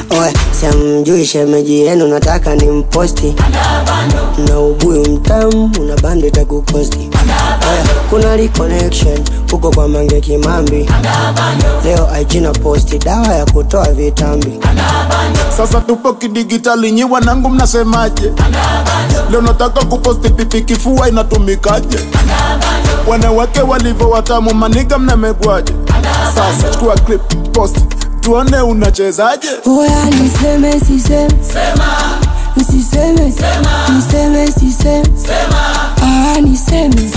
Oe, siamjui shemeji yenu, nataka ni mposti na ubuyu mtamu, una bando itakukosti. Oe, kuna li connection huko kwa Mange Kimambi, leo IG na posti dawa ya kutoa vitambi. Sasa tupo kidigitali, nyi wanangu mnasemaje? Leo nataka kuposti pipi, kifua inatumikaje? Wanawake walivyo watamu, maniga mnamegwaje? Sasa chukua clip, post, tuone unachezaje. Oya, niseme siseme, nisiseme, niseme siseme, ah, niseme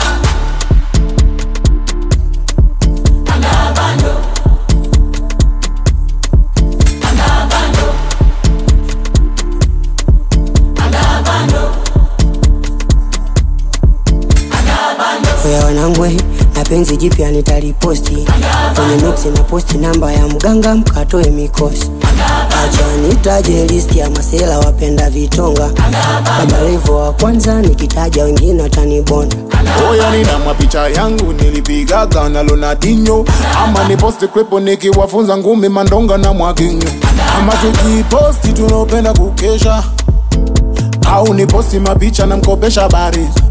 Oya wanangwe, na penzi jipya nitaliposti kwenye nuksi na posti namba ya mganga mkatoe mikosi. Acha nitaje listi ya masela wapenda vitonga, Baba Levo wa kwanza nikitaja wengine watanibona. Oya, nina mapicha yangu nilipigaga na Ronaldinho, ama ni posti clip nikiwafunza ngumi mandonga na mwaginyo, ama tukiposti tunaopenda kukesha, au ni posti mapicha na mkopesha bariza